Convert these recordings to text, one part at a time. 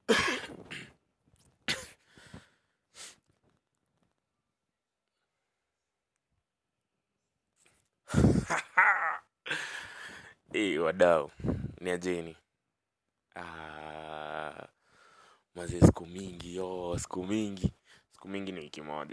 hey, wadau ni ajeni ah, maze siku mingi yo siku mingi siku mingi ni wiki moja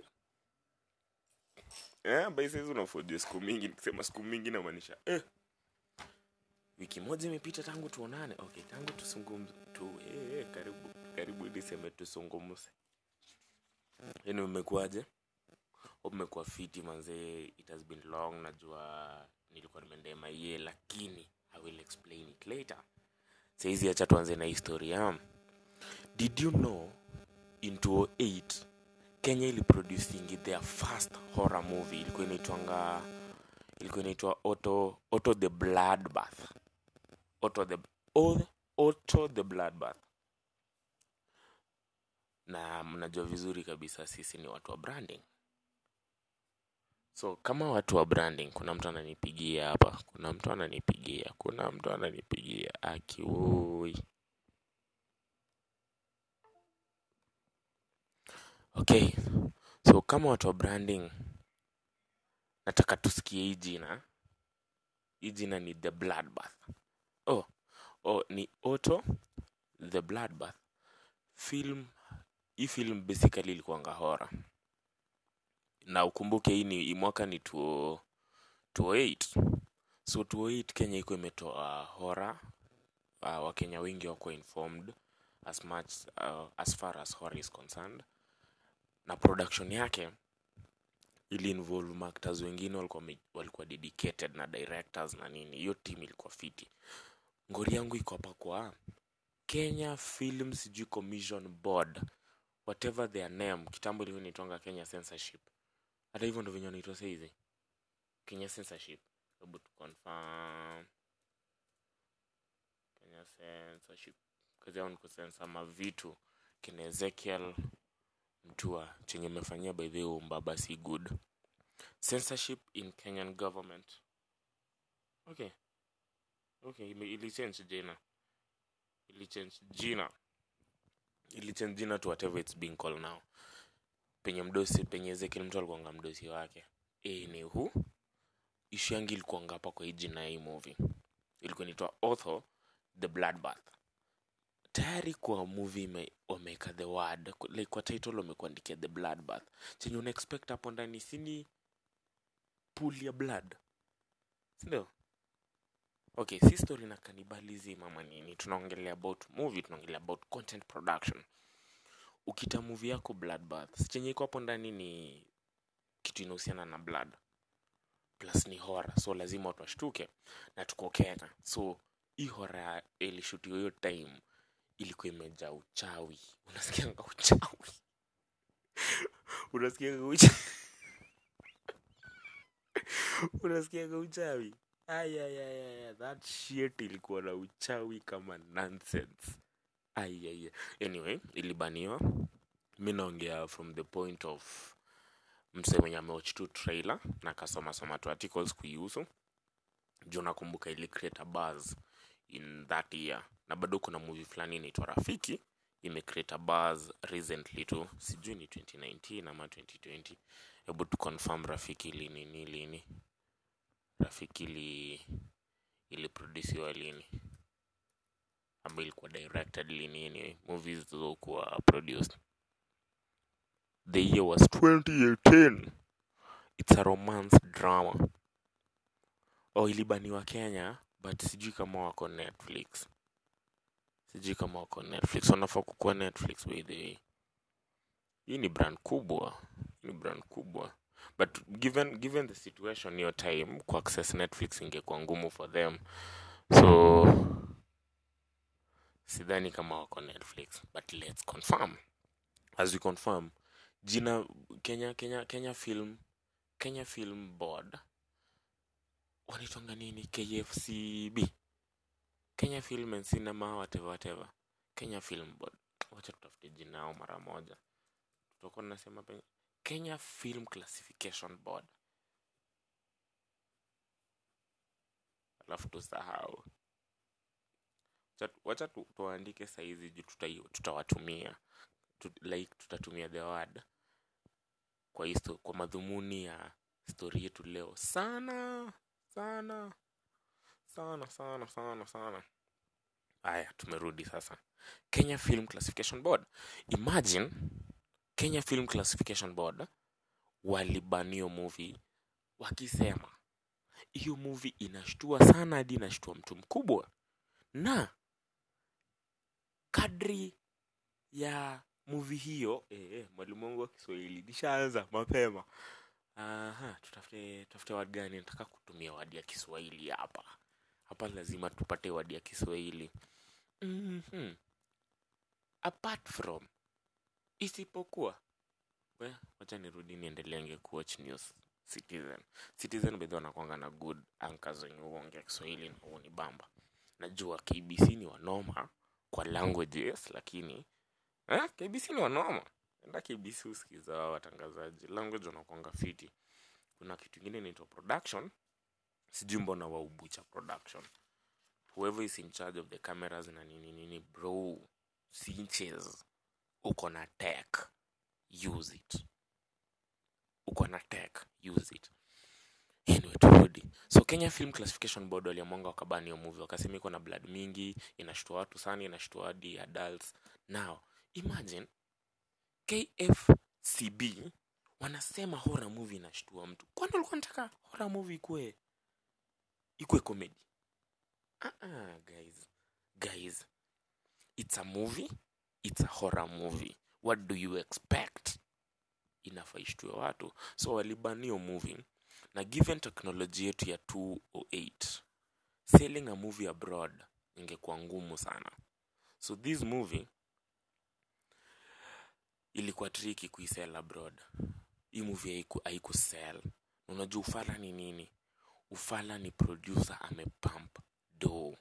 eh, bai saizi unafojua siku mingi nikisema siku mingi namaanisha eh. wiki moja imepita tangu tuonane okay tangu tusungumze tu eh, eh, karibu karibu niseme tusungumze yani umekuwaje umekuwa fiti manzee it has been long najua nilikuwa nimeendea maie lakini i will explain it later saizi acha tuanze na historia did you know in 2008 kenya iliproducing their first horror movie ilikuwa inaitwanga ilikuwa inaitwa auto auto the bloodbath auto the auto, auto the bloodbath na mnajua vizuri kabisa sisi ni watu wa branding so kama watu wa branding kuna mtu ananipigia hapa kuna mtu ananipigia kuna mtu ananipigia akiui okay so kama watu wa branding nataka tusikie hii jina hii jina ni the bloodbath oh, oh ni auto the bloodbath film hii film basically ilikuwanga hora na ukumbuke hii ni hii mwaka ni 20 2008 so 2008 kenya iko imetoa hora uh, wakenya wengi wako informed as much uh, as far as horror is concerned na production yake ili involve maactors wengine walikuwa, wame- walikuwa dedicated na directors na nini hiyo team ilikuwa fiti ngori yangu iko hapa kwa kenya film sijui commission board whatever their name kitambo ilikuwa inaitwanga kenya censorship hata hivyo ndo venye wanaitwa saizi kenya censorship hebu tu confirm kenya censorship kazi yao ni kusensa mavitu kina ezekiel mtua chenye mefanyia by the way mbaba si good censorship in kenyan government okay okay ime- ilichange jina ilichange jina ilichange jina to whatever it's being called now penye mdosi penye ezekiel mtu alikuanga mdosi wake e, ni hu ishu yangi ilikuanga hapa kwa hii jina ya hii movie ilikuwa inaitwa author the bloodbath tayari kwa movie ime- wameweka the word ku- like kwa title wamekuandikia the bloodbath chenye una expect hapo ndani sini pool ya blood sindio okay si story na cannibalism ama nini tunaongelea about movie tunaongelea about content production ukita movie yako bloodbath si chenye iko hapo ndani ni kitu inahusiana na blood plus ni hora so lazima watu washtuke na tuko kenya so hii hora ilishutiwa hiyo time ilikuwa imejaa uchawi unasikianga uchawi unasikianga uchawi unasikianga uchawi ayayaya that shit ilikuwa na uchawi kama nonsense ayaya anyway ilibaniwa mi naongea from the point of mse mwenye amewatch tu trailer na akasoma soma tu articles kuihusu juu nakumbuka ili create a buzz in that year na bado kuna movie fulani inaitwa rafiki imecreate a buzz recently tu sijui ni 2019 ama 2020 hebu tu confirm rafiki lini ni lini rafiki ili iliproduciwa lini ama ilikuwa directed lini anyway movies zilizokuwa produced the year was 2018 it's a romance drama oh ilibaniwa kenya but sijui kama wako netflix sijui kama wako netflix wanafaa kukuwa netflix by the way hii ni brand kubwa hii ni brand kubwa but given given the situation hiyo time ku access netflix ingekuwa ngumu for them so sidhani kama wako netflix but let's confirm as we confirm jina kenya kenya kenya film kenya film board wanaitwanga nini kfcb kenya film and cinema whatever whatever kenya film board wacha tutafute jina yao mara moja tutakuwa tunasema penye kenya film classification board alafu tusahau Cha- wacha tu, tuandike saizi juu tutai- tutawatumia tu, like tutatumia the word kwa histo, kwa madhumuni ya stori yetu leo sana sana sana sana sana sana haya tumerudi sasa kenya film classification board imagine kenya film classification board walibanio movie wakisema hiyo movie inashtua sana hadi inashtua mtu mkubwa na kadri ya movie hiyo eh, eh, mwalimu wangu wa kiswahili nishaanza mapema Aha, tutafute tutafute word gani nataka kutumia wadi ya kiswahili hapa hapa lazima tupate wadi ya kiswahili mm-hmm. apart from isipokuwa we wacha nirudi niendelenge kuwatch news citizen citizen bedhi wanakwanga na good anchors wenye huongea kiswahili na huo ni bamba najua kbc ni wanoma kwa languages lakini eh, kbc ni wanoma enda kbc usikiza wao watangazaji language wanakwanga fiti kuna kitu ingine inaitwa production sijui mbona waubucha production whoever is in charge of the cameras na nini nini bro sinches uko na tech use it uko na tech use it anyway turudi so kenya film classification board waliamwanga wakabani hiyo movie wakasema iko na blood mingi inashtua watu sana inashtua hadi adults now imagine kfcb wanasema horror movie inashtua mtu kwani walikuwa nataka horror movie ikue ikue comedy uh-uh, guys guys it's a movie it's a horror movie what do you expect inafaa ishtue watu so walibanio movie na given teknoloji yetu ya 208 selling a movie abroad ingekuwa ngumu sana so this movie ilikuwa triki kuisell abroad hii movie haiku, haikusell unajua ufala ni nini ufala ni producer amepump do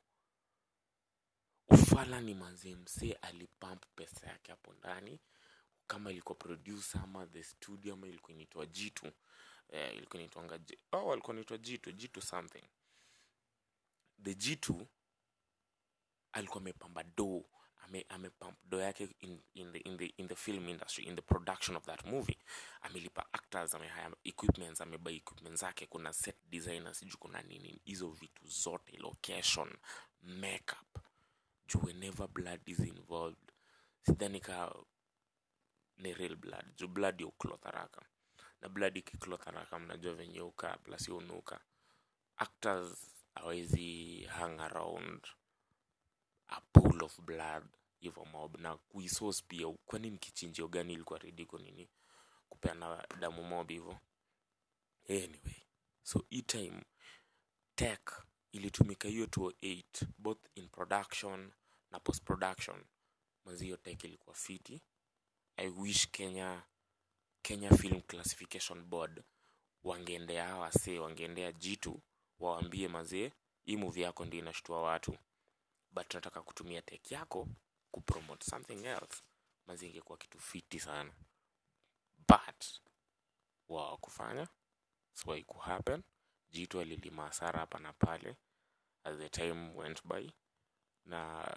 ufala ni manze msee alipump pesa yake hapo ndani kama ilikuwa producer ama the studio ama ilikuwa inaitwa jitu eh, ilikuwa inaitwanga J- oh, walikuwa inaitwa jitu jitu something the jitu alikuwa amepamba do ame, amepump do yake in, in, the, in, the, in the film industry in the production of that movie amelipa actors amehaya equipments amebuy equipment zake kuna set designers sijuu kuna nini hizo vitu zote location makeup juu whenever blood is involved sidhani ka ni real blood juu blood ya ucloth haraka na blood ikicloth haraka mnajua venye uka plus hiyo unuka actors hawezi hang around a pool of blood hivyo mob na kuisource pia kwani ni kichinjio gani ilikuwa rediko nini kupeana damu mob hivyo anyway so hii time tech ilitumika hiyo 208 both in production na post production mazi hiyo tech ilikuwa fiti i wish kenya kenya film classification board wangeendea hawa wasee wangeendea jitu wawaambie mazee hii movie yako ndio inashtua watu but tunataka kutumia tech yako kupromote something else mazi ingekuwa kitu fiti sana but wao kufanya so happen jitu alilima hasara hapa na pale as the time went by na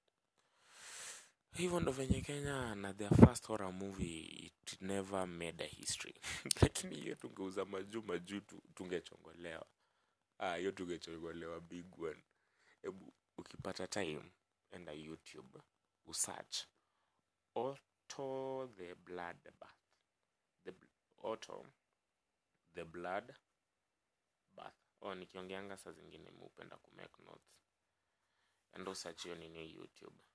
hivyo ndo venye kenya na their first horror movie it never made a history lakini hiyo tungeuza majuu majuu tu- tungechongolewa ah, hiyo tungechongolewa big one hebu ukipata time enda youtube usearch auto the blood bath the bl- auto the blood bath oh, nikiongeanga saa zingine meupenda kumake notes enda usearch hiyo nini youtube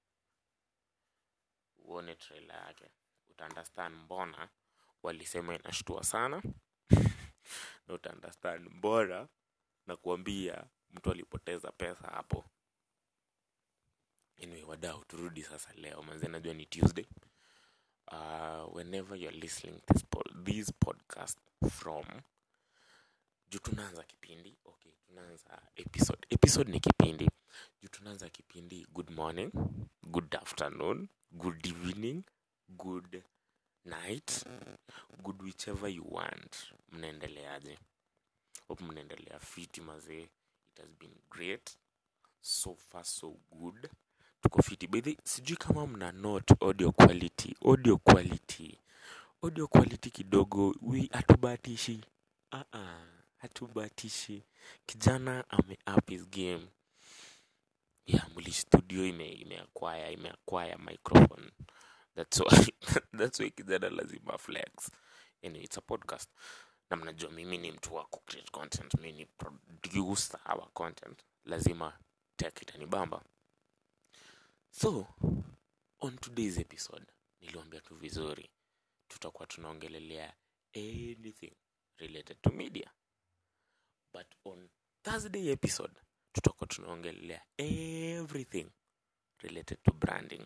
uone trailer yake utaunderstand mbona walisema inashtua sana na utaunderstand mbona na kuambia mtu alipoteza pesa hapo anyway wadau turudi sasa leo manze najua ni tuesday uh, whenever you're listening this, pod, this podcast from juu tunaanza kipindi okay tunaanza episode episode ni kipindi juu tunaanza kipindi good morning good afternoon good evening good night good whichever you want mnaendeleaje hope mnaendelea fiti mazee it has been great so far so good tuko fiti bedhi sijui kama mna note audio quality audio quality audio quality kidogo wi hatubatishi uh-uh, hatubatishi kijana ame up his game yeah muli studio ime imeakwaya imeakwaya microphone that's why that's why kijana lazima flex anyway, it's a podcast na mnajua mimi ni mtu wa kucreate content mi ni producer our content lazima tech itanibamba so on today's episode niliwambia tu vizuri tutakuwa tunaongelelea anything related to media but on thursday episode tutakuwa tunaongelelea everything related to branding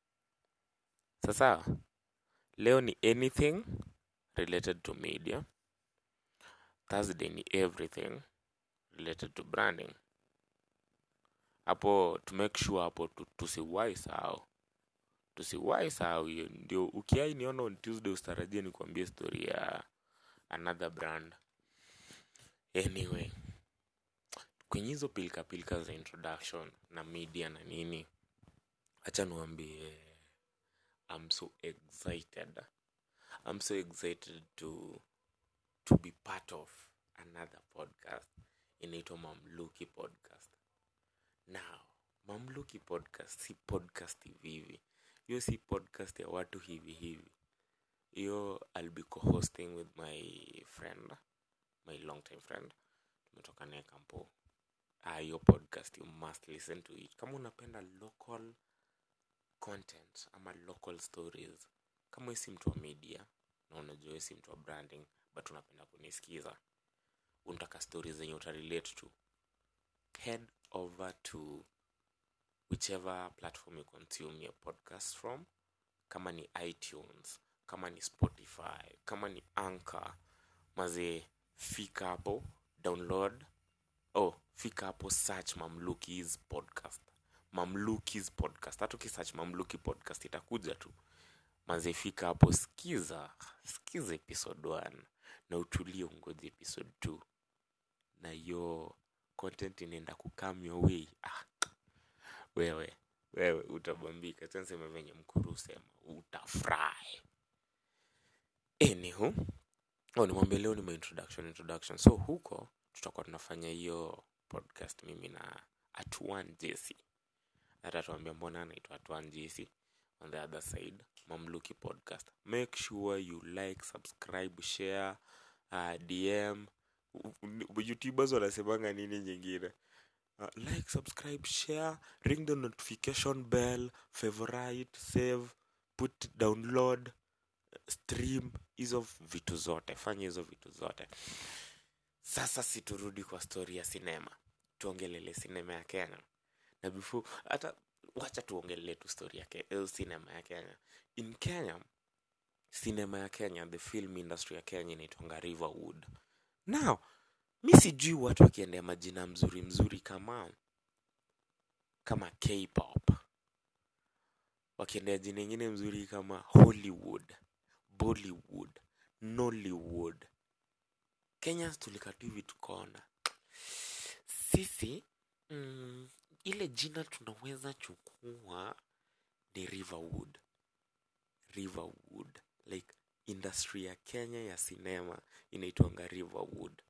sasa leo ni anything related to media thursday ni everything related to branding hapo to make sure hapo tu- tusiwahi sahau tusiwahi sahau hiyo ndio ukiai niona on tuesday usitarajie nikuambie story ya another brand anyway kwenye hizo pilika pilika za introduction na media na nini hacha niwambie i'm so excited i'm so excited to to be part of another podcast inaitwa mamluki podcast now mamluki podcast si podcast hivi hivi hiyo si podcast ya watu hivi hivi hiyo i'll be co-hosting with my friend my long time friend tumetoka naye kampo Ah, hiyo podcast you must listen to it kama unapenda local content ama local stories kama wewe si mtu wa media na unajua wewe si mtu wa branding but unapenda kunisikiza unataka stories zenye utarelate to head over to whichever platform you consume your podcast from kama ni itunes kama ni spotify kama ni anchor mazee fika hapo download oh fika hapo search mamlukis podcast mamlukis podcast hata ukisearch mamluki podcast itakuja tu mazee fika hapo skiza skiza episode 1 na utulie ungoji episode 2 na hiyo content inaenda kukam your way ah, wewe wewe utabambika tansema venye mkuru usema utafurahi anywho oh, nimwambia leo ni my introduction introduction so huko tutakuwa tunafanya hiyo podcast mimi na atuan jesi atatuambia mbona anaitwa atuan jesi on the other side mamluki podcast make sure you like subscribe share uh, dm youtubers wanasemanga nini nyingine uh, like subscribe share ring the notification bell favorite save put download stream hizo vitu zote fanya hizo vitu zote sasa siturudi kwa stori ya sinema tuongelele sinema ya kenya na before hata wacha tuongelele tu stori ya ke, eh, sinema ya kenya in kenya sinema ya kenya the film industry ya kenya inaitwanga riverwood now mi sijui watu wakiendea majina mzuri mzuri kama kama kpop wakiendea jina ingine mzuri kama hollywood bollywood nollywood kenya tulikatu hivi tukaona sisi mm, ile jina tunaweza chukua ni riverwood riverwood like industry ya kenya ya sinema inaitwanga riverwood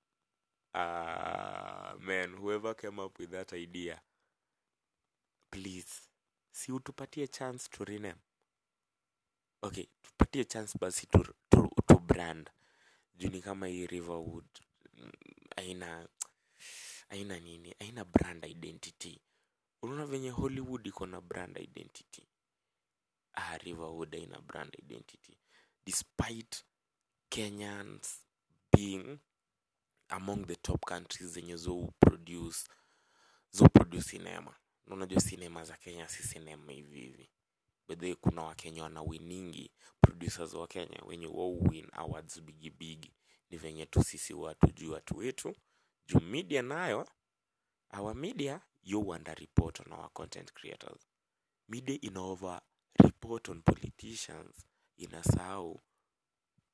uh, man whoever came up with that idea please si utupatie chance to rename okay tupatie chance basi tu, tu, tu brand juu ni kama hii riverwood mm, aina aina nini aina brand identity unaona venye hollywood iko na brand identity ah, riverwood aina brand identity despite kenyans being among the top countries zenye zo produce zo produce cinema Na unajua sinema za kenya si sinema hivi hivi bedhe kuna wakenya wanawiningi producers wa kenya wenye wao win awards bigi bigi ni venye tu sisi watu juu watu wetu juu media nayo our media yo wanda report on our content creators media ina over report on politicians inasahau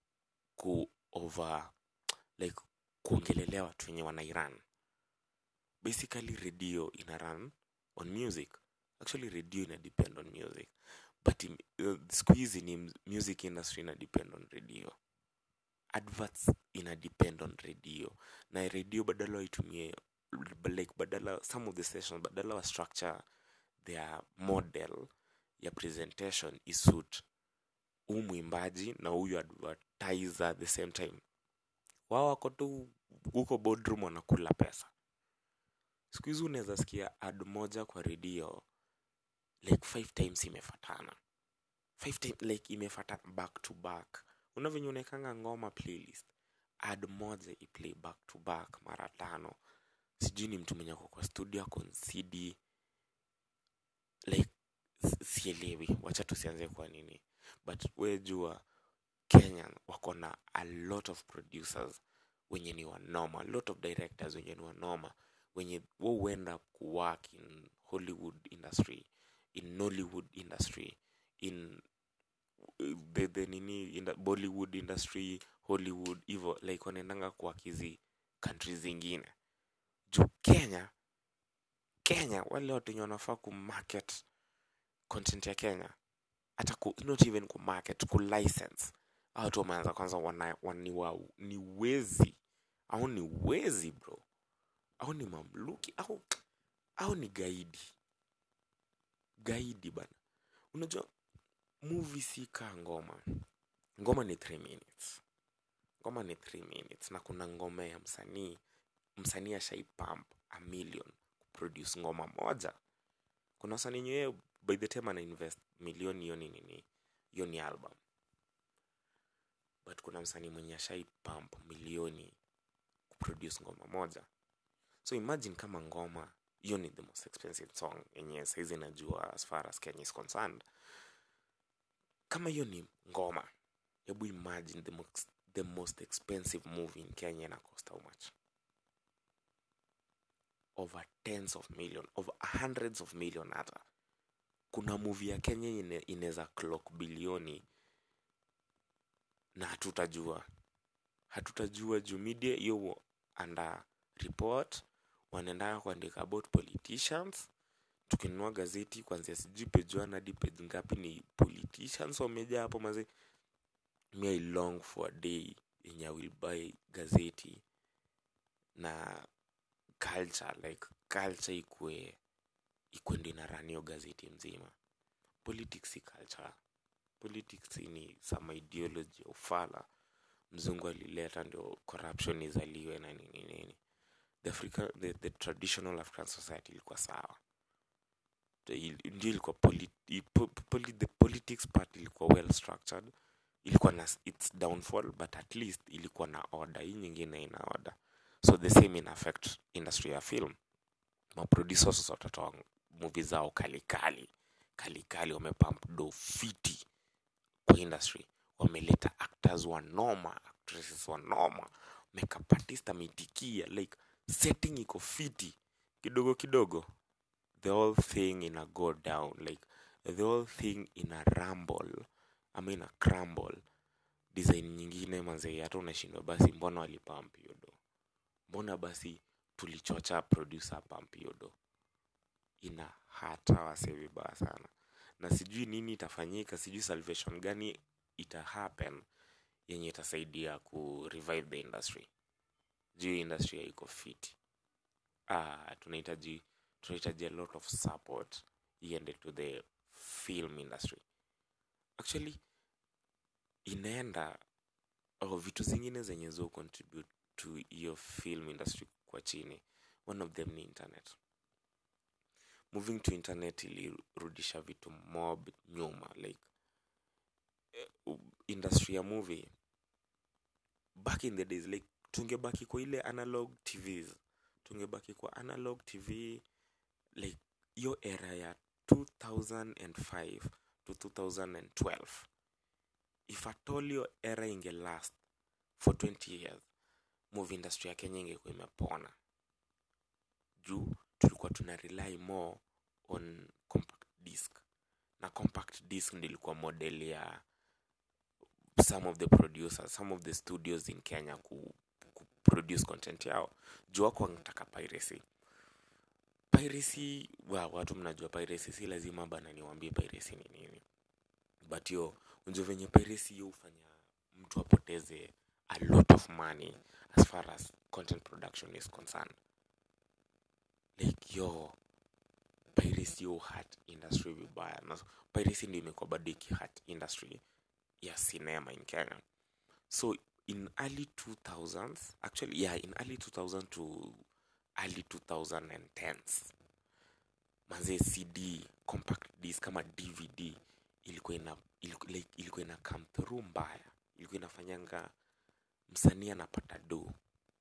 ku over like kuongelelea watu wenye wana iran basically radio ina run on music actually radio ina depend on music but im- uh, siku hizi ni m- music industry ina depend on radio adverts ina depend on radio na radio badala waitumie like badala some of the stations badala wa structure their model ya presentation isuit huu mwimbaji na huyu advertiser at the same time wao wako tu huko boardroom wanakula pesa siku hizi unaweza sikia ad moja kwa redio like five times imefatana five time, like imefatana back to back unavenye unaekanga ngoma playlist ad moja iplay back to back mara tano sijui ni mtu mwenye ako kwa studio ako on cd like s- sielewi wacha tusianze kwa nini but we jua kenya wako na a lot of producers wenye ni wanoma a lot of directors wenye ni wanoma wenye wo huenda kuwork in hollywood industry in nollywood industry in uh, the, the nini in the bollywood industry hollywood hivo like wanaendanga kuwork hizi countries zingine juu kenya kenya wale watu wenye wanafaa kumarket content ya kenya hata ku, not even kumarket kulicense Hao watu wameanza kwanza wana, wani wa, ni wezi au ni wezi bro au ni mamluki au au ni gaidi gaidi bana unajua movie si kaa ngoma ngoma ni 3 minutes ngoma ni 3 minutes na kuna ngoma ya msanii msanii ashaipump a million kuproduce ngoma moja kuna wasanii nyewe by the time ana invest milioni hiyo ni nini hiyo ni album but kuna msanii mwenye ashaipump milioni kuproduce ngoma moja so imagine kama ngoma hiyo ni the most expensive song yenye saizi najua as far as kenya is concerned kama hiyo ni ngoma hebu imagine the most, the most expensive movie in kenya ina cost how much over tens of million over hundreds of million hata kuna movie ya kenya ine- inaweza clock bilioni na hatutajua hatutajua juu media hiyo under report wanaendaga kuandika about politicians tukinunua gazeti kwanzia sijui page one hadi page ngapi ni politicians wamejaa hapo mazi me I long for a day yenye I will buy gazeti na culture like culture ikue ikue ndo inaranio gazeti mzima politics si culture politics ni some ideology ya ufala mzungu alileta ndio corruption izaliwe na nini nini the, Africa, the, the traditional african society ilikuwa sawa The- il- ndio ilikuwa poli, i- po, poli, the politics part ilikuwa well structured ilikuwa na s- its downfall but at least ilikuwa na order hii nyingine ina order so the same in affect industry ya film maproducers watatoa movie zao kalikali kalikali wamepump do fiti kwa industry wameleta actors wanoma actresses wanoma makeup artist ameitikia like setting iko fiti kidogo kidogo the whole thing ina go down like the whole thing ina rumble ama ina crumble design nyingine manzee hata unashindwa basi mbona walipamp hiyo do mbona basi tulichocha producer pump hiyo do ina hata wase vibaya sana na sijui nini itafanyika sijui salvation gani ita happen yenye itasaidia ku revive the industry juu hii industry haiko fit ah, tunahitaji tunahitaji a lot of support iende to the film industry actually inaenda oh, vitu zingine zenye zo contribute to hiyo film industry kwa chini one of them ni internet moving to internet ilirudisha vitu mob nyuma like eh, u- industry ya movie back in the days like tungebaki kwa ile analog tvs tungebaki kwa analog tv like hiyo era ya 2005 to 2012 if at all hiyo era inge last for 20 years movie industry ya kenya ingekuwa imepona juu tulikuwa tuna rely more on compact disc na compact disc ndio ilikuwa model ya some of the producers some of the studios in kenya ku, ku produce content yao juu wako wanataka piracy piracy wa watu mnajua piracy si lazima bana niwaambie piracy ni nini but yo unajua venye piracy yo hufanya mtu apoteze a lot of money as far as content production is concerned like yo piracy yo hat industry vibaya na piracy ndio imekuwa bado ikihat industry ya cinema in kenya so in early 2000s actually yeah in early 2000 to early 2010s manze cd compact disc kama dvd ilikuwa ina ilikuwa, like, ilikuwa ina come through mbaya ilikuwa inafanyanga msanii anapata do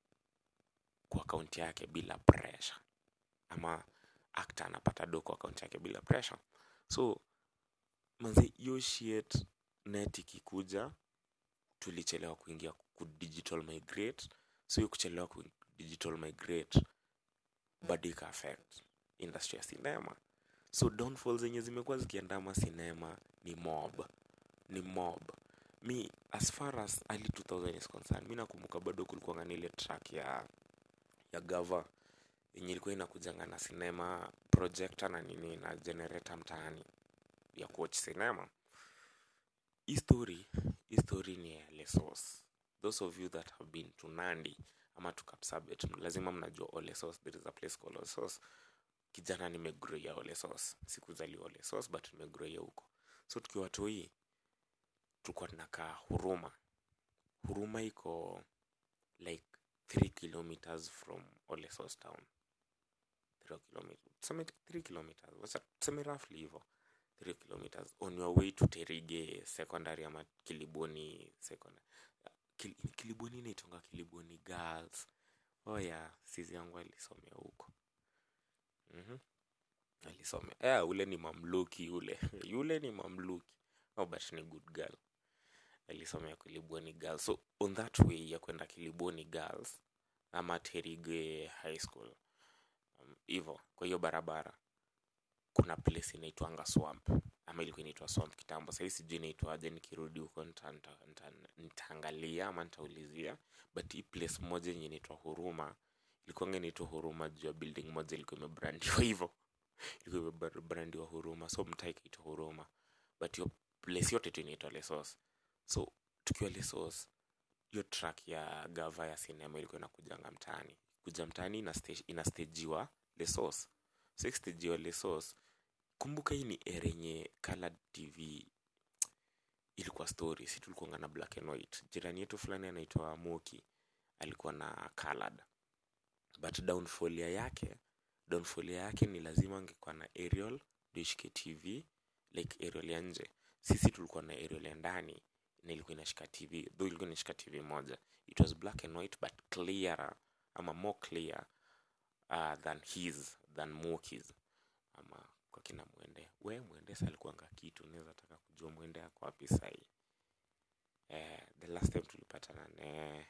kwa akaunti yake bila pressure ama actor anapata do kwa akaunti yake bila pressure so manze hiyo shit net ikikuja tulichelewa kuingia ku digital migrate so hiyo kuchelewa ku digital migrate bado ika affect industry ya cinema so downfall zenye zimekuwa zikiandama cinema ni mob ni mob mi as far as early 2000 is concerned mi nakumbuka bado kulikuwa na ile track ya ya gava yenye ilikuwa inakujanga na cinema projector na nini na generator mtaani ya kuwatch cinema hii story hii story ni ya lesos those of you that have been to nandi ama to kapsabet lazima mnajua olesos there is a place called olesos kijana nimegroia olesos sikuzaliwa olesos but nimegroia huko so tukiwa toi tulikuwa tunakaa huruma huruma iko like 3 kilometers from olesos town 3 kilometers tuseme 3 kilometers wacha tuseme roughly hivyo 3 kilometers on your way to terige secondary ama kiliboni secondary Kil, kiliboni inaitonga kiliboni girls oh yeah sizi yangu alisomea huko mm-hmm. alisomea yeah, ule ni mamluki yule yule ni mamluki oh, but ni good girl alisomea kiliboni girls so on that way ya kwenda kiliboni girls ama terige high school hivo um, kwa hiyo barabara kuna place inaitwanga swamp ama ilikuwa inaitwa swamp kitambo sahii sijui inaitwaje nikirudi huko nitaangalia ama nitaulizia but hii place moja yenye inaitwa huruma ilikuwanga inaitwa huruma juu ya building moja ilikuwa imebrandiwa hivo ilikuwa imebrandiwa huruma so mtaa ikaitwa huruma but hiyo place yote tu inaitwa lesos so tukiwa lesos hiyo track ya gava ya sinema ilikuwa inakujanga mtaani kuja mtaani inastajiwa lesos so ikstajiwa lesos kumbuka hii ni era yenye colored tv ilikuwa story si tulikuanga na black and white jirani yetu fulani anaitwa moki alikuwa na colored but downfall ya yake downfall ya yake ni lazima angekuwa na aerial ndio ishike tv like aerial ya nje sisi tulikuwa na aerial ya ndani na ilikuwa inashika tv though ilikuwa inashika tv moja it was black and white but clearer ama more clear uh, than his than mokis ama kwa kina mwende we mwende sa alikuanga kitu unaweza taka kujua mwende ako wapi sahii eh, the last time tulipatana ne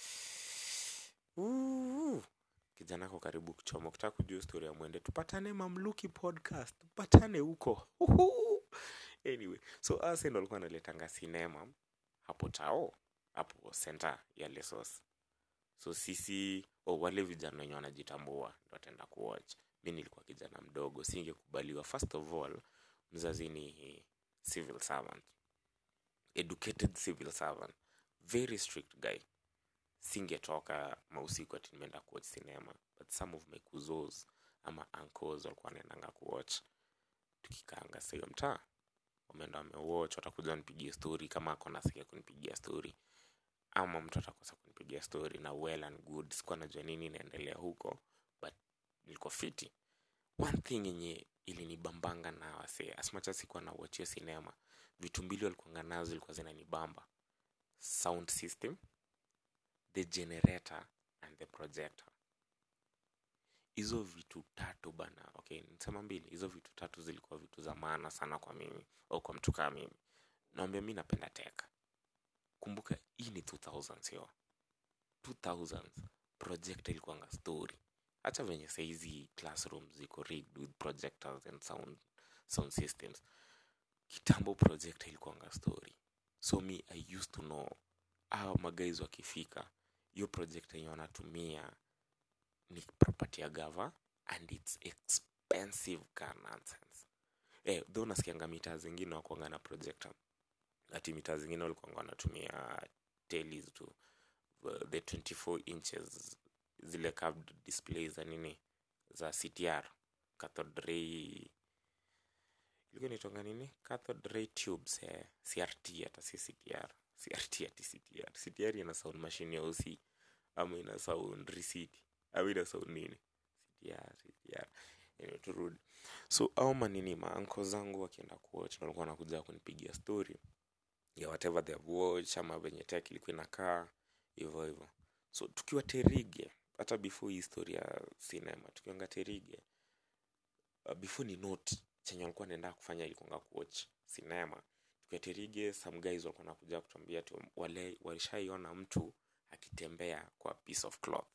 Ooh, kijana ako karibu kuchoma kutaka kujua story ya mwende tupatane mamluki podcast tupatane huko anyway so arsenal alikuwa analetanga sinema hapo tao hapo center ya lesos so sisi oh, wale vijana wenye wanajitambua ndo wataenda kuwatch mi nilikuwa kijana mdogo singekubaliwa first of all mzazi ni civil servant educated civil servant very strict guy singetoka mausiku ati nimeenda kuwatch cinema but some of my kuzos ama uncles walikuwa wanaendanga kuwatch tukikaanga sio mtaa wameenda wamewatch watakuja wanipigie story kama ako nasikia kunipigia story ama mtu atakosa kunipigia story na well and good sikuwa najua nini inaendelea huko but nilikuwa fiti one thing yenye ilinibambanga na wasee asmacha sikuwa na watchio sinema vitu mbili walikuanga nazo zilikuwa zinanibamba sound system the generator and the projector hizo vitu tatu bana okay nisema mbili hizo vitu tatu zilikuwa vitu za maana sana kwa mimi au kwa mtu kaa mimi naambia mi napenda tech kumbuka hii ni 2000 yo 2000 projector ilikuanga story hata venye saizi classroom ziko rigged with projectors and sound, sound systems kitambo projector ilikuanga story so me i used to know awa magaizi wakifika hiyo projector yenye wanatumia ni property ya gava and its expensive car nonsense eh, though nasikianga mitaa zingine wakuanga na projector ati mitaa zingine walikuanga wanatumia telis tu uh, the 24 inches zile curved displays za nini za ctr cathode ray ilikuwa inaitwanga nini cathode ray tubes eh, crt hata si ctr crt ati ctr ctr ina sound machine ya usi ama ina sound receipt au ina sound nini ctr ctr anyway, turudi so au manini maanko zangu wakienda kuwatch ndo walikuwa wanakuja kunipigia story ya whatever they have watched ama venye tech ilikuwa inakaa hivyo hivyo so tukiwa terige hata before hii story ya cinema tukiwanga terige uh, before ni note chenye walikuwa naenda kufanya ilikuanga kuwatch cinema tukiwa terige some guys walikuwa nakuja kutuambia tu wale walishaiona mtu akitembea kwa piece of cloth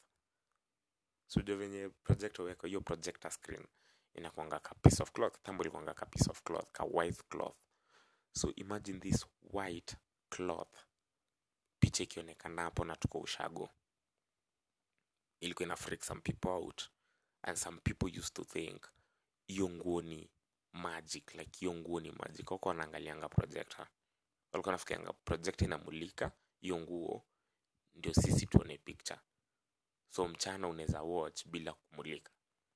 so ndio venye projector weka hiyo projector screen inakuanga ka piece of cloth tambo ilikuanga ka piece of cloth ka white cloth so imagine this white cloth picha ikionekana hapo na tuko ushago ilikuwa ina freak some people out and some people used to think hiyo nguo ni magic like hiyo nguo ni magic wako wanaangalianga projector walikuwa nafikirianga projector inamulika hiyo nguo ndio sisi tuone picture so mchana unaweza watch bila kumulika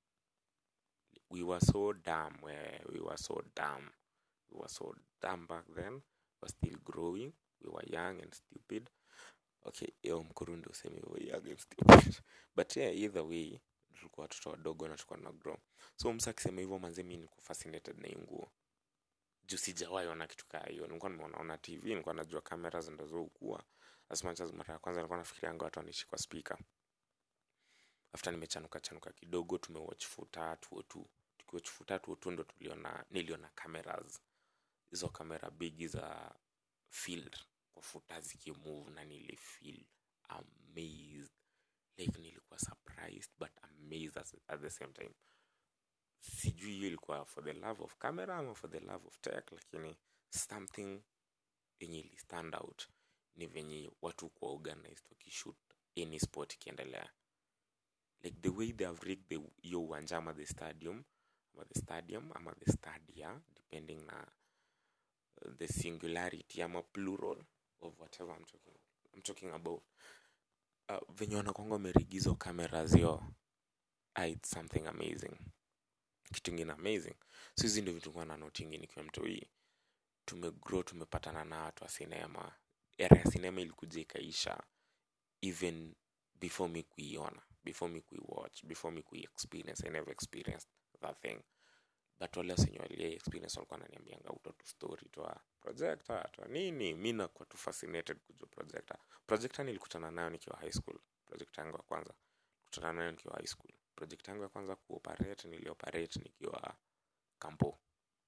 we were so dumb we, we were so dumb we were so dumb back then we were still growing we were young and stupid okay yo mkurundi usemi we were young and stupid but yeah either way tulikuwa watoto wadogo na tulikuwa na grow so msa akisema hivyo manze mi niko fascinated na hii nguo juu sijawahi ona kitu kaa hiyo nilikuwa nimeonaona tv nilikuwa najua kamera zindazoukua as much as mara ya kwanza nilikuwa nafikirianga watu wanaishi kwa speaker after nimechanuka chanuka kidogo tumewatch futa tuotu tukiwatch futa tuotu ndo tuliona niliona cameras hizo kamera bigi za field kwa futa zikimove na nilifeel amazed like nilikuwa surprised but amazed at, at the same time sijui hiyo ilikuwa for the love of camera ama for the love of tech lakini something yenye ili stand out ni venye watu kuwa organized wakishoot any sport ikiendelea like the way they have rigged the hiyo uwanja ama the stadium ama the stadium ama the stadia depending na uh, the singularity ama plural of whatever I'm talking, I'm talking about uh, venye wanakwanga wamerigizo cameras yo ah, it's something amazing kitu ingine amazing so hizi ndio vitu kuwa na notingi nikiwa mtoi tumegrow tumepatana na watu wa sinema era ya sinema ilikuja ikaisha even before me kuiona before me kuiwatch before me kuiexperience i never experienced that thing but wale wasenye walia experience walikuwa naniambianga uto tu story twa projector twa nini mi nakuwa tu fascinated kujua projector projector nilikutana nayo nikiwa high school projector yangu ya kwanza kutana nayo nikiwa high school project yangu ya kwanza kuoperate nilioperate nikiwa kampo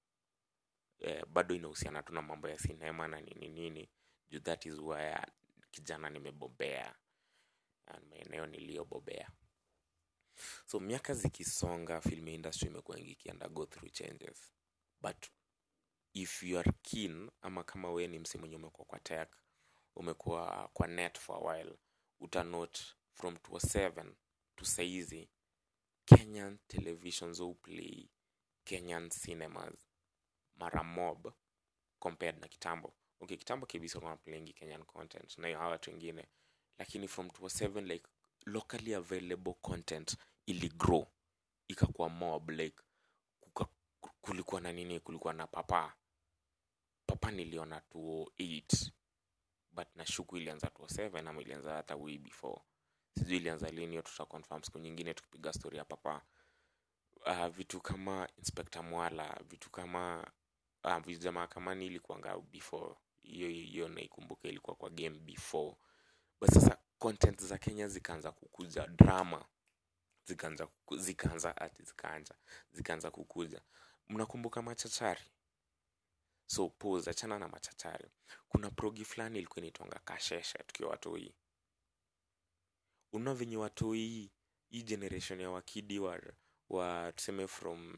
eh, bado inahusiana tu na mambo ya sinema na nini nini juu that is where kijana nimebobea na maeneo niliyobobea so miaka zikisonga film industry imekuwa ikienda go through changes but if you are keen ama kama we ni msi mwenye umekuwa kwa tech umekuwa kwa net for a while utanote from 27 to saizi kenyan televisions play kenyan cinemas mara mob compared na kitambo okay kitambo kabisa kwa playing kenyan content na hawa watu wengine lakini from 27 like locally available content ili grow ikakuwa mob like kuka, kulikuwa na nini kulikuwa na papa papa niliona 208 but nashuku ilianza 207 ama ilianza hata way before sijui ilianza lini hiyo tuta confirm siku nyingine tukipiga story ya papa uh, vitu kama inspector mwala vitu kama uh, vitu mahakamani ilikuanga before hiyo hiyo naikumbuka ilikuwa kwa game before but sasa content za kenya zikaanza kukuja drama zikaanza kuku- zikaanza ati zikaanja zikaanza kukuja mnakumbuka machachari so pose achana na machachari kuna progi fulani ilikuwa inaitwanga kasheshe tukiwa watoi una venye watoi hii generation ya wakidi wa, wa tuseme from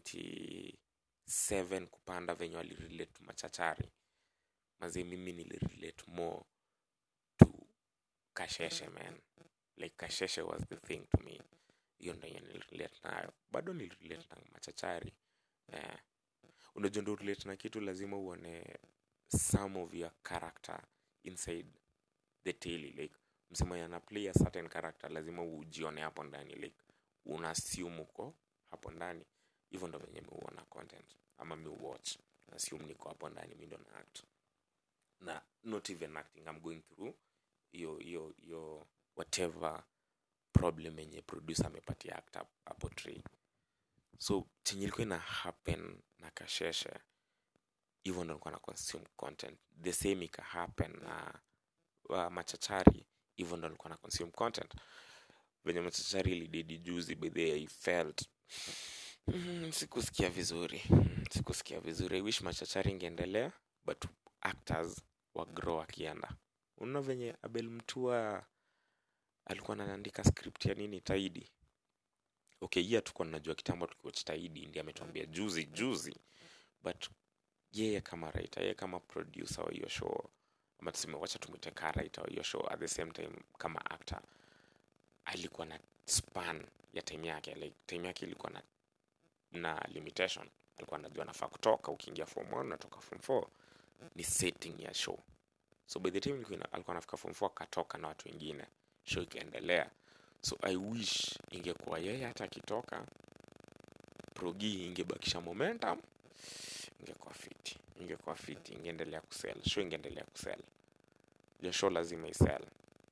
97 kupanda venye walirelate machachari mazi mimi nilirelate more to kasheshe man like kasheshe was the thing to me hiyo ndo yenye nilirelate nayo bado nilirelate na machachari eh. unajua ndo relate na kitu lazima uone some of your character inside the tale like msema yana play a certain character lazima ujione hapo ndani like una assume uko hapo ndani hivyo ndo venye miuona content ama mi watch assume niko hapo ndani mi ndo na act na not even acting i'm going through hiyo hiyo hiyo whatever problem yenye producer amepatia actor hapo tray so chenye ilikuwa ina happen na kasheshe hivyo ndo nilikuwa na consume content the same ika happen na uh, machachari hivyo ndo nilikuwa na consume content venye machachari ilidedi juzi by the way, i felt mm, sikusikia vizuri Mm, sikusikia vizuri i wish machachari ingeendelea but actors wagrow akienda unaona venye abel mtua alikuwa anaandika script ya nini taidi okay hiya tukuwa najua kitambo tukiwach taidi ndi ametuambia juzi juzi but yeye kama writer yeye kama producer wa hiyo show ama tuseme wacha tumwite ka writer wa hiyo show at the same time kama actor alikuwa na span ya time yake like time yake ilikuwa na na limitation alikuwa anajua anafaa kutoka ukiingia form 1 unatoka form 4 ni setting ya show so by the time ilikuwa ina- alikuwa anafika form 4 akatoka na watu wengine show ikaendelea so i wish ingekuwa yeye hata akitoka progi ingebakisha momentum ingekuwa fiti ingekuwa fiti ingeendelea kusell show ingeendelea kusell ya show lazima isell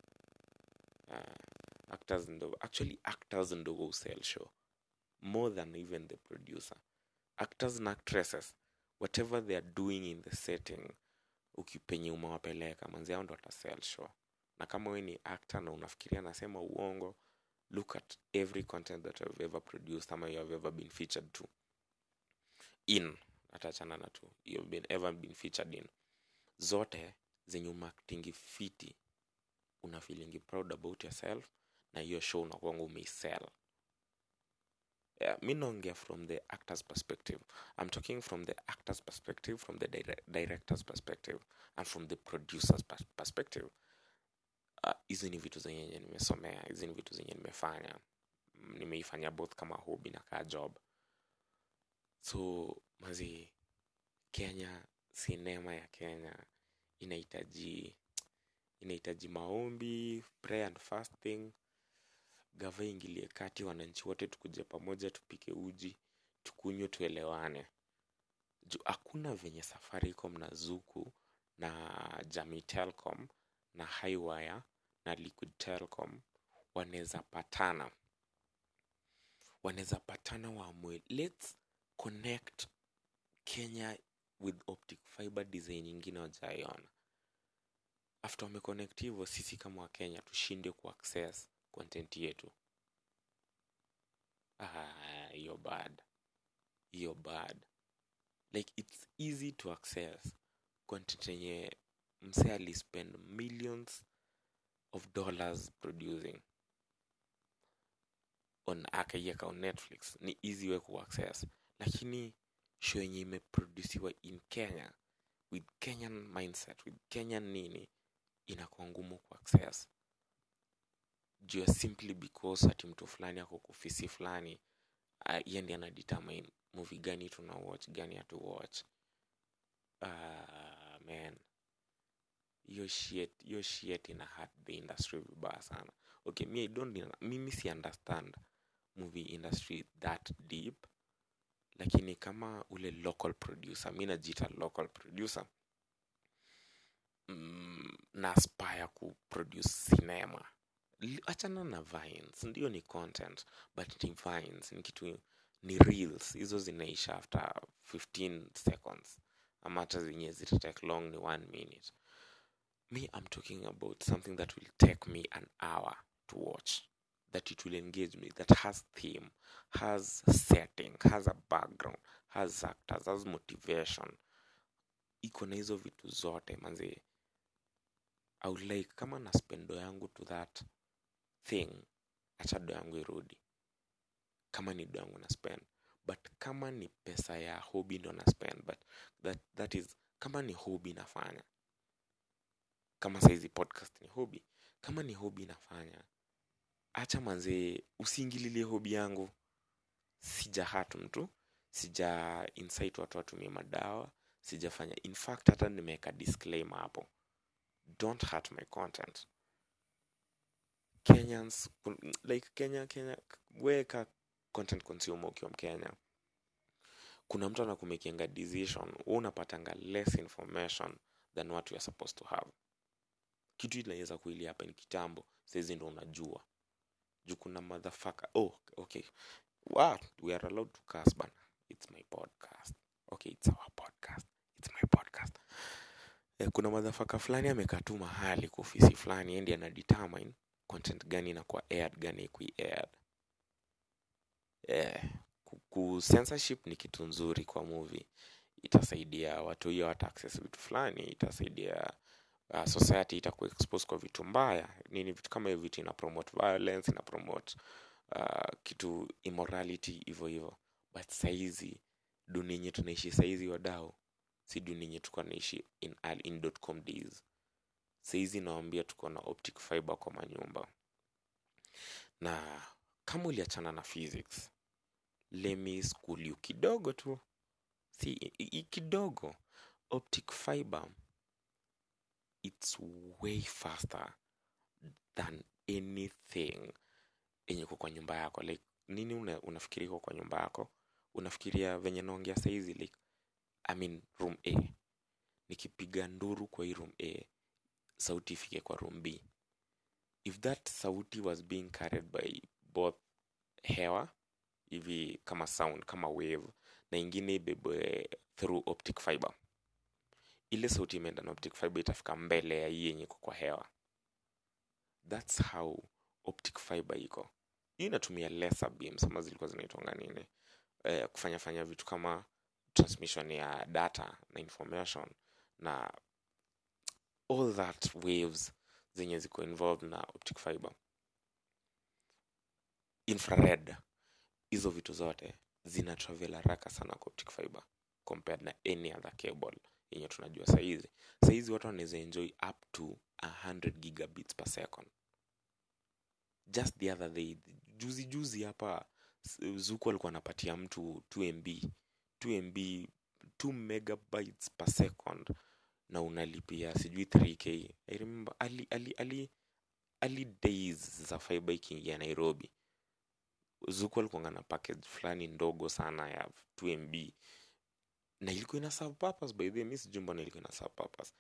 uh, actors ndo actually actors ndo go sell show more than even the producer actors na actresses whatever they are doing in the setting ukipenye umewapeleka manzi ao ndo watasell show na kama we ni actor na unafikiria nasema uongo look at every content that I've ever produced ama you have ever been featured to in atachana na tu you've been ever been featured in zote zenye umaktingi fiti una feelingi proud about yourself na hiyo show unakuanga umeisell yeah, mi naongea from the actor's perspective i'm talking from the actor's perspective from the dire director's perspective and from the producer's pers perspective Ah, hizi ni vitu zenye nimesomea hizi ni vitu zenye nimefanya Mm, nimeifanya both kama hobby na kaa job so mazi kenya sinema ya kenya inahitaji inahitaji maombi prayer and fasting gava ingilie kati wananchi wote tukuje pamoja tupike uji tukunywe tuelewane juu hakuna venye safaricom na zuku na jamii telcom na highwire na liquid telcom wanaweza patana wanaweza patana waamue lets connect kenya with optic fiber design nyingine wajaiona after wameconnect hivyo sisi kama wakenya tushinde kuaccess content yetu Ah, hiyo bad hiyo bad like it's easy to access content yenye mse alispend millions of dollars producing on akaiweka on netflix ni easy way kuaccess lakini show yenye imeproduciwa in kenya with kenyan mindset with kenyan nini inakuwa ngumu kuaccess juu ya simply because ati mtu fulani ako kufisi fulani uh, iye ndi anadetermine movie gani tuna watch gani hatu watch uh, man hiyo shit hiyo shit ina hurt the industry vibaya sana okay me I don't mimi si understand movie industry that deep lakini kama ule local producer mi najiita local producer mm, na aspire kuproduce cinema Li- achana na vines ndio ni content but ni vines ni kitu ni reels hizo zinaisha after 15 seconds ama hata zenye zitatake long ni one minute me i'm talking about something that will take me an hour to watch that it will engage me that has theme has setting has a background has actors has motivation iko na hizo vitu zote manzi i would like kama na spendo yangu to that thing acha do yangu irudi kama ni do yangu na spend but kama ni pesa ya hobby ndo na spend but that, that is kama ni hobby nafanya kama saizi podcast ni hobby kama ni hobby nafanya acha manzee usiingililie hobi yangu sija hat mtu sija insight watu watumie madawa sijafanya in fact hata nimeweka disclaimer hapo don't hurt my content kenyans kun- like kenya kenya weka content consumer ukiwa mkenya kuna mtu anakumekianga decision wewe unapatanga less information than what you are supposed to have kitu inaweza kuili hapa ni kitambo saizi ndo unajua juu kuna motherfucker oh okay wow, we are allowed to curse bana it's my podcast okay it's our podcast it's my podcast eh, kuna madhafaka fulani amekaa tu mahali kwa ofisi fulani endi ana determine content gani inakuwa aired gani ikui aired eh, ku- ku censorship ni kitu nzuri kwa movie itasaidia watu hiyo hata access vitu fulani itasaidia uh, society itakuwa expose kwa vitu mbaya nini vitu kama hiyo vitu ina promote violence ina promote uh, kitu immorality hivyo hivyo but saizi dunia yenye tunaishi saizi wadao si dunia yenye tulikuwa naishi in, early- in dotcom days saizi nawambia tuko na optic fiber kwa manyumba na kama uliachana na physics let me school you kidogo tu si i- i- kidogo optic fiber it's way faster than anything yenye iko kwa nyumba yako like nini una, unafikiria iko kwa nyumba yako unafikiria venye naongea saizi like I mean room a nikipiga nduru kwa hii room a sauti ifike kwa room b if that sauti was being carried by both hewa hivi kama sound kama wave na ingine ibebwe through optic fiber ile sauti imeenda na optic fiber itafika mbele ya hii yenye iko kwa hewa thats how optic fiber iko hii inatumia lesser beams ama zilikuwa zinaitwanga nini eh, kufanya fanya vitu kama transmission ya data na information na all that waves zenye ziko involved na optic fiber infrared hizo vitu zote zina travel haraka sana kwa optic fiber compared na any other cable yenye tunajua sahizi sahizi watu wanaweza enjoy up to 100 gigabits per second just the other day juzi juzi hapa s- zuku alikuwa anapatia mtu 2 mb 2 mb 2 megabytes per second na unalipia sijui 3k i remember ali, ali, ali, ali days za fiber ikiingia nairobi zuku alikuanga na package fulani ndogo sana ya 2 mb na ilikuwa ina serve purpose by the way mi sijui mbona ilikuwa ina serve purpose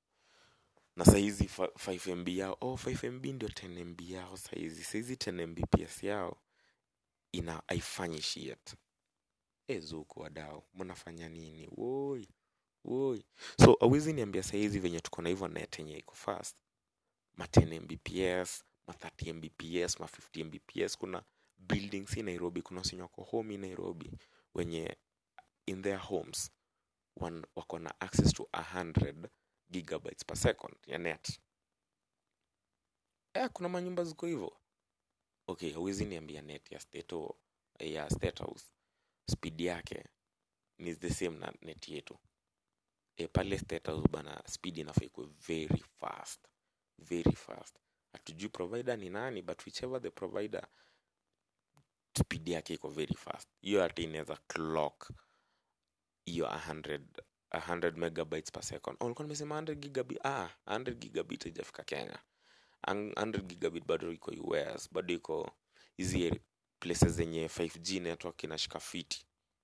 na saizi fa- 5 mb yao oh 5 mb ndio 10 mb yao saizi saizi 10 mbps yao ina haifanyi shit e zuku wadao mnafanya nini woi woi so awezi niambia saizi venye tuko na hivyo net yenye iko fast ma 10 mbps ma 30 mbps ma 50 mbps kuna buildings hii nairobi kuna wasenye wako home hii nairobi wenye in their homes wan, wako na access to 100 gigabytes per second ya net eh, kuna manyumba ziko hivyo okay hauwezi niambia net ya state, o- ya state house speed yake ni the same na net yetu e, pale state house bana speed inafaa ikuwe very fast very fast hatujui provider ni nani but whichever the provider speed yake iko very fast hiyo hata inaweza clock hiyo 100 100 megabytes per second oh, ulikuwa nimesema 100 gigabit ah 100 gigabit haijafika kenya Ang- 100 gigabit bado iko us bado iko hizi places zenye 5g network inashika fiti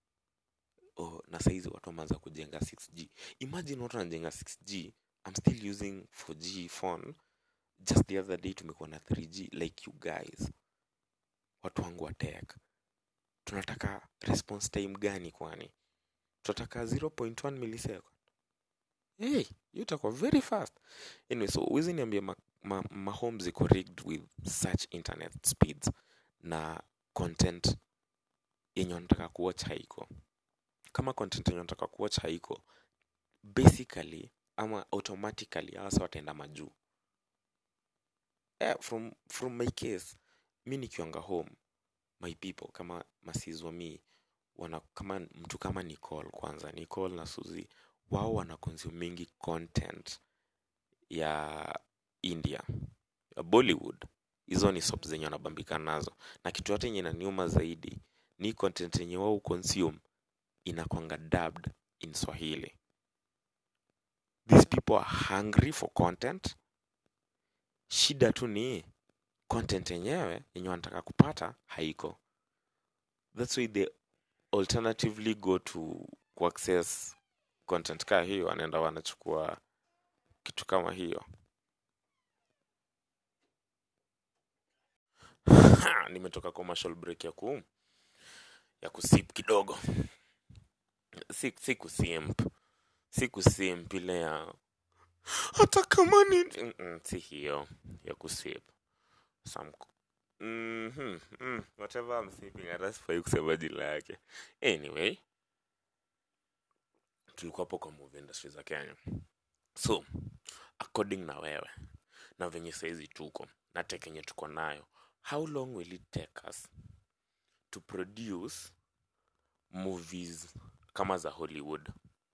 oh, na saizi watu wameanza kujenga 6g imagine watu wanajenga 6g i'm still using 4g phone just the other day tumekuwa na 3g like you guys watu wangu wa tech tunataka response time gani kwani tunataka 0.1 millisecond hey hiyo itakuwa very fast anyway so huwezi niambia ma, ma, ma home ziko rigged with such internet speeds na content yenye wanataka kuwatch haiko kama content yenye wanataka kuwatch haiko basically ama automatically hasa wataenda majuu eh, from, from my case mi nikiwanga home my people kama masizwa mi wana kama mtu kama nicole kwanza nicole na suzi wao wana consumingi content ya india ya bollywood hizo ni soap zenye wanabambika nazo na kitu yote yenye inaniuma zaidi ni content yenye wao consume inakwanga dubbed in swahili these people are hungry for content shida tu ni content yenyewe yenye wanataka kupata haiko that's why they alternatively go to kuaccess content kaa hiyo wanaenda wanachukua kitu kama hiyo nimetoka commercial break ya ku ya kusip kidogo si, si kusimp si kusimp ile ya hata kama ni Mm-mm, si hiyo ya kusip some mm-hmm, mm, whatever I'm sipping hata sifai kusema jina yake anyway tulikuwa hapo kwa movie industry za kenya so according na wewe na venye saizi tuko na tech yenye tuko nayo how long will it take us to produce movies kama za hollywood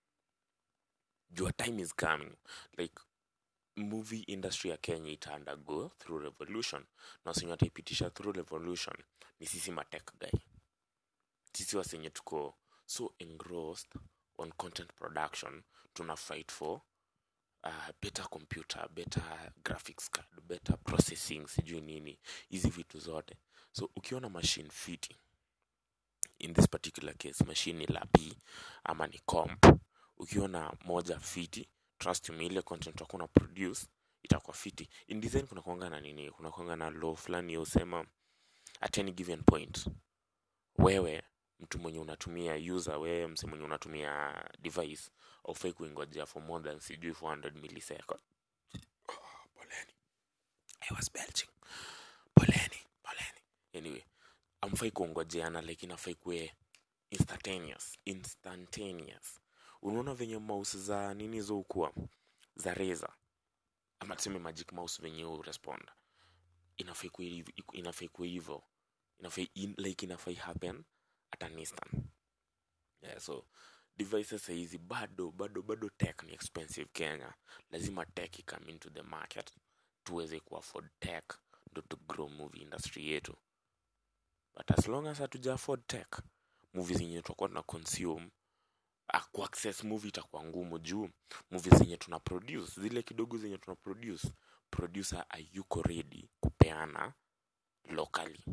your time is coming like movie industry ya kenya ita undergo through revolution na wasenye wataipitisha through revolution ni sisi matech guy sisi wasenye tuko so engrossed on content production tuna fight for uh, better computer better graphics card better processing sijui nini hizi vitu zote so ukiona machine fiti in this particular case machine ni lapi ama ni comp ukiona moja fiti trust me ile content wako na produce itakuwa fiti in design kuna kuanga na nini kuna kuanga na law fulani usema at any given point wewe mtu mwenye unatumia user wewe mse mwenye unatumia device aufai kuingojea for more than sijui 400 millisecond oh, poleni I was belching poleni poleni anyway amfai kuongojeana like inafai kuwe instantaneous instantaneous unaona venye mouse za nini zo ukuwa za reza ama tuseme magic mouse venye urespond inafai kuwe hiv- iku- inafai kuwe hivo inafai in, like inafai happen at an instant yeah, so devices sahizi bado bado bado tech ni expensive kenya lazima tech ikame into the market tuweze kuafford tech ndo to grow movie industry yetu but as long as hatuja afford tech movie zenye tutakuwa tuna consume ah, kuaccess movie itakuwa ngumu juu movie zenye tuna produce zile kidogo zenye tuna produce producer ayuko ready kupeana locally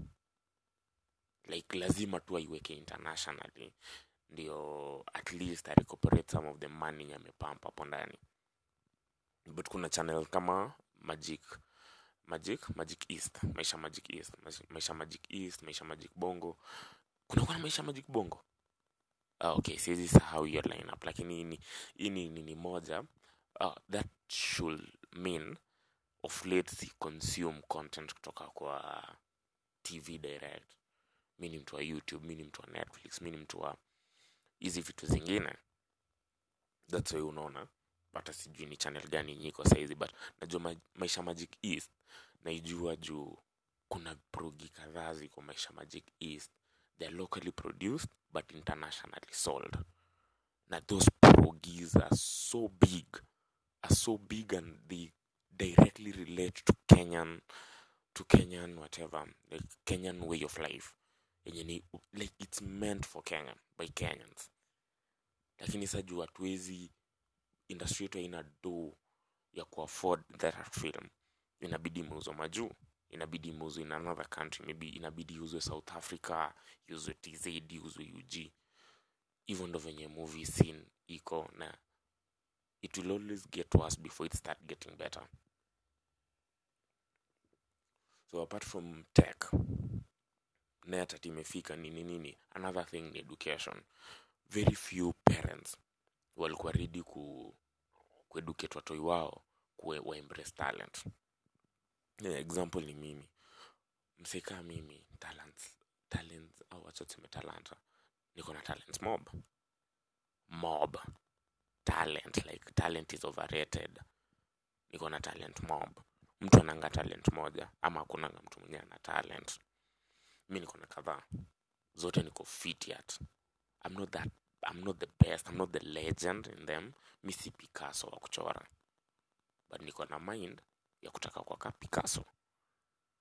like lazima tu aiweke internationally ndio at least I recuperate some of the money yenye amepampa hapo ndani but kuna channel kama magic magic magic east maisha magic east Maisha- maisha magic east maisha magic bongo kuna kuna maisha magic bongo ah, okay siwezi sahau hiyo lineup lakini hii ni- hii ni nini moja uh, that should mean of late si consume content kutoka kwa tv direct mi ni mtu wa youtube mi ni mtu wa netflix mi ni mtu wa hizi vitu zingine thats why unaona hata sijui ni channel gani nyiko saizi but najua ma maisha magic east naijua juu kuna progi kadhaa ziko maisha magic east they're locally produced but internationally sold na those progis are so big are so big and they directly relate to kenyan to kenyan whatever like kenyan way of life yenye ni like it's meant for kenya by kenyans lakini sa juu hatuwezi industry yetu haina do ya kuafford that film inabidi imeuzwa majuu inabidi imeuzwe in another country maybe inabidi iuzwe south africa iuzwe tz iuzwe ug hivyo ndo venye movie scene iko na it will always get worse before it start getting better so apart from tech net ati imefika nini nini another thing ni education very few parents walikuwa ready ku kueducate watoi wao kuwe wa embrace talent yeah, example ni mimi msika mimi talents talents au wacha tuseme talanta niko na talent mob mob talent like talent is overrated niko na talent mob mtu ananga talent moja ama hakunanga mtu mwenyewe ana talent mi niko na kadhaa zote niko fit at I'm not that I'm not the best I'm not the legend in them mi si Picasso wa kuchora but niko na mind ya kutaka kuwaka Picasso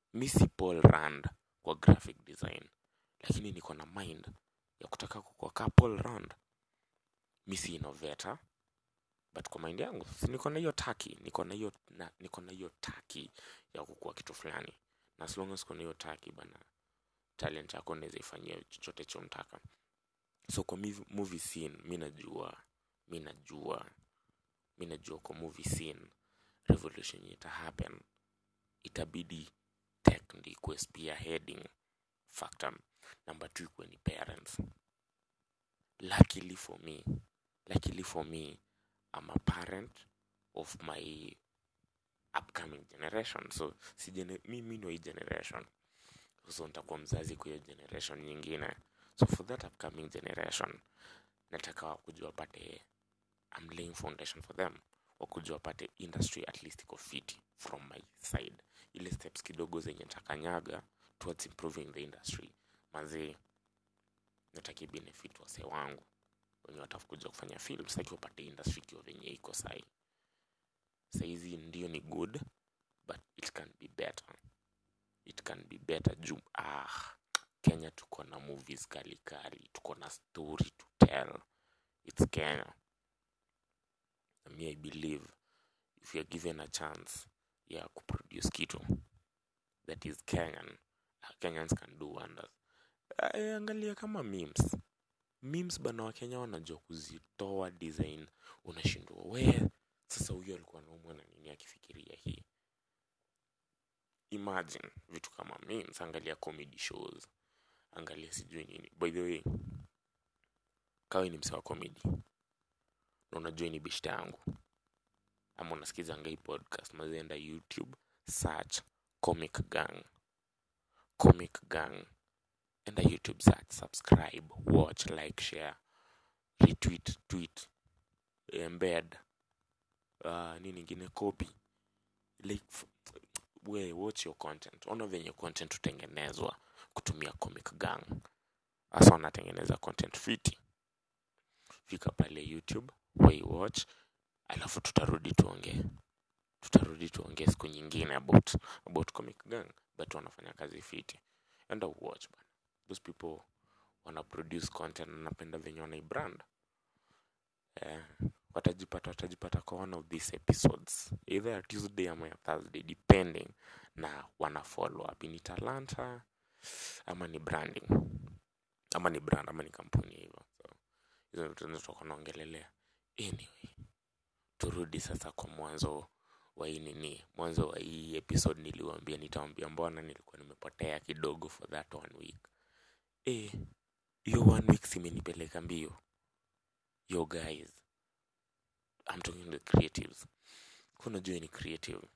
mi si paul rand kwa graphic design lakini niko na mind ya kutaka kukua ka paul rand mi si innovator but kwa mind yangu si niko na hiyo taki niko na hiyo na- niko na hiyo taki ya kukua kitu fulani na as long as kuna hiyo taki bana talent yako naweza ifanyia chochote chomtaka so kwa miv- movie scene mi najua mi najua mi najua kwa movie scene revolution ita happen itabidi tech ndi ikuwe spearheading factor number two ikuwe ni parents luckily for me luckily for me i'm a parent of my upcoming generation so si gene, mi mi ndo hii generation so nitakuwa mzazi kwa hiyo generation nyingine so for that upcoming generation nataka wakuja wapate I'm laying foundation for them wakuja wapate industry at least iko fiti from my side ile steps kidogo zenye ntakanyaga towards improving the industry mazee nataki benefit wase wangu wenye watakuja kufanya film sitaki wapate industry ikiwa venye iko sahi saizi ndio ni good but it can be better it can be better juu ah kenya tuko na movies kali kali tuko na story to tell it's kenya na me i believe if you're given a chance ya kuproduce kitu that is kenyan uh, kenyans can do wonders uh, angalia kama memes memes bana wa kenya wanajua kuzitoa design unashindwa we sasa huyo alikuwa naumwa na nini akifikiria hii imagine vitu kama memes angalia comedy shows angalia sijui nini by the way kawe ni msewa comedy na unajua ni bishta yangu ama unasikiza ngai podcast mazienda youtube search comic gang comic gang enda youtube search subscribe watch like share retweet tweet embed uh, nini ingine copy like f- we watch your content ona venye content hutengenezwa kutumia comic gang hasa wanatengeneza content fiti fika pale youtube we watch alafu tutarudi tuongee tutarudi tuongee siku nyingine about about comic gang but wanafanya kazi fiti enda watch bana those people wana produce content na napenda venye wanaibrand eh, watajipata watajipata kwa one of these episodes either ya tuesday ama ya thursday depending na wana follow up ni talanta ama ni branding ama ni brand ama ni kampuni hivyo so hizo vitu ndio tutakuwa naongelelea anyway turudi sasa kwa mwanzo wa hii nini mwanzo wa hii episode niliwambia nitawambia mbona nilikuwa nimepotea kidogo for that one week eh hiyo one week simenipeleka mbio yo guys I'm talking to the creatives kunajua ni creative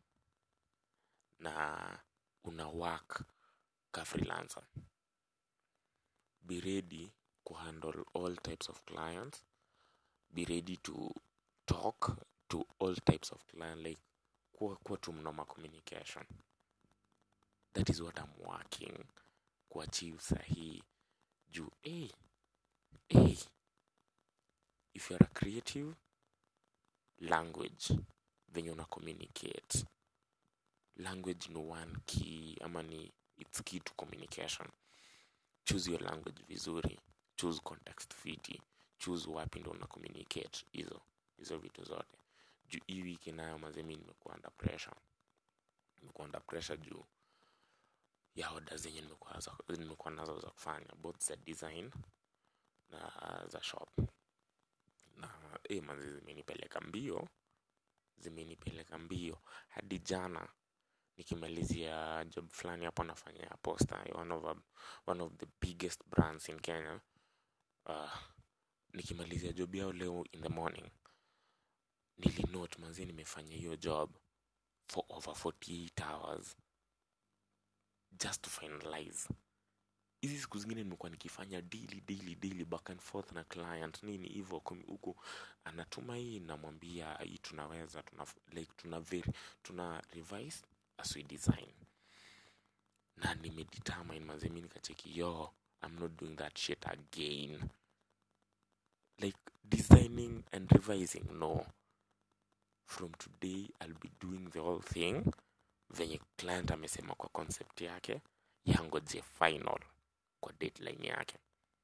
na una work ka freelancer be ready kuhandle all types of clients be ready to talk to all types of client like kuwa, kuwa tu mnoma communication that is what I'm working kuachieve sahii juu hey, hey, if you're a creative language venye una communicate language ni one key ama ni its key to communication choose your language vizuri choose context fiti choose wapi ndo una communicate hizo hizo vitu zote juu hii wiki nayo mazemi nimekuwa under pressure nimekuwa under pressure juu ya oda zenye nimekuwa za- nimekuwa nazo za kufanya both za design na za shop na eh, manzi zimenipeleka mbio zimenipeleka mbio hadi jana nikimalizia job fulani hapo nafanya ya posta one of, a, one of the biggest brands in kenya uh, nikimalizia job yao leo in the morning nilinote manzi nimefanya hiyo job for over 48 hours just to finalize hizi siku zingine nimekuwa nikifanya daily daily daily back and forth na client nini hivyo kumi- huku anatuma hii namwambia hii tunaweza tuna like tuna very, tuna revise as we design na nimedetermine mazemi nikacheki yo i'm not doing that shit again like designing and revising no from today i'll be doing the whole thing venye client amesema kwa concept yake yangoje final kwa deadline yake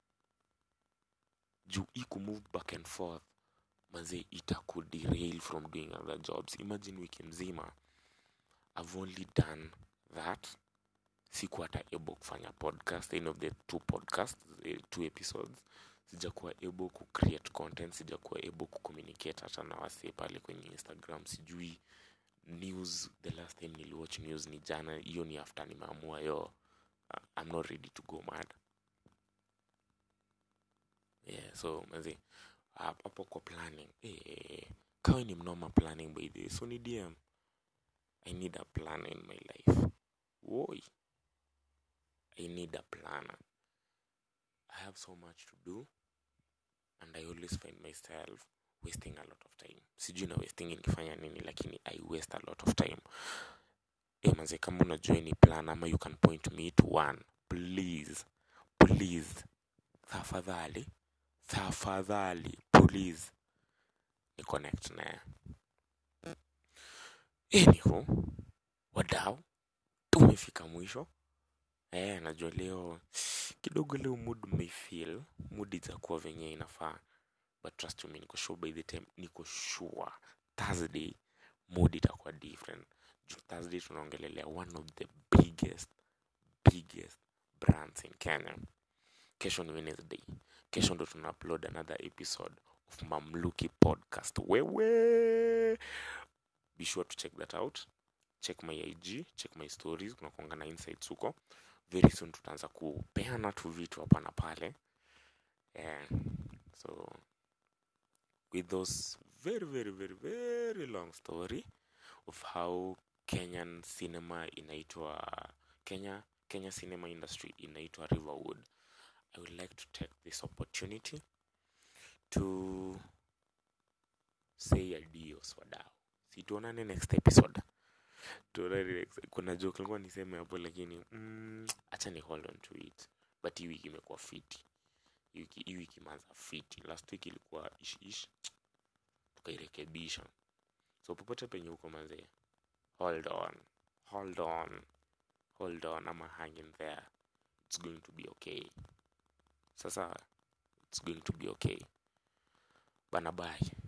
juu hii kumove back and forth mazee itakuderail from doing other jobs imagine wiki mzima i've only done that sikuwa hata able kufanya podcast any of the two podcasts eh, two episodes sijakuwa able ku create content sijakuwa able ku communicate hata na wasee pale kwenye instagram sijui news the last time niliwatch news ni jana hiyo ni after nimeamua yo uh, i'm not ready to go mad yeah so mazi hapo kwa planning eh, kawe ni mnoma planning by the way, so ni dm i need a plan in my life woi i need a planner i have so much to do and i always find myself wasting a lot of time sijui na wasting nikifanya nini lakini i waste a lot of time e maze kama unajua ni plan ama you can point me to one please please tafadhali tafadhali please ni connect naye anywho wadau tumefika mwisho eh najua leo kidogo leo mood may feel mood itakuwa venye inafaa but trust me niko sure by the time niko sure thursday mood itakuwa different juu thursday tunaongelelea one of the biggest biggest brands in kenya kesho ni wednesday kesho ndo tuna upload another episode of mamluki podcast wewe be sure to check that out check my ig check my stories kunakuanga na insights huko very soon tutaanza kupeana tu vitu hapa na pale yeah. so with those very very very very long story of how kenyan cinema inaitwa kenya kenya cinema industry inaitwa riverwood i would like to take this opportunity to say adios wadau situonane next episode tuonane next kuna joke likuwa niseme hapo lakini mm, acha ni hold on to it but hii wiki imekuwa fiti hii wiki hii wiki imeanza fiti last week ilikuwa ish ish tukairekebisha so popote penye huko mazee hold on hold on hold on ama hang in there it's going to be okay sasa it's going to be okay bana bye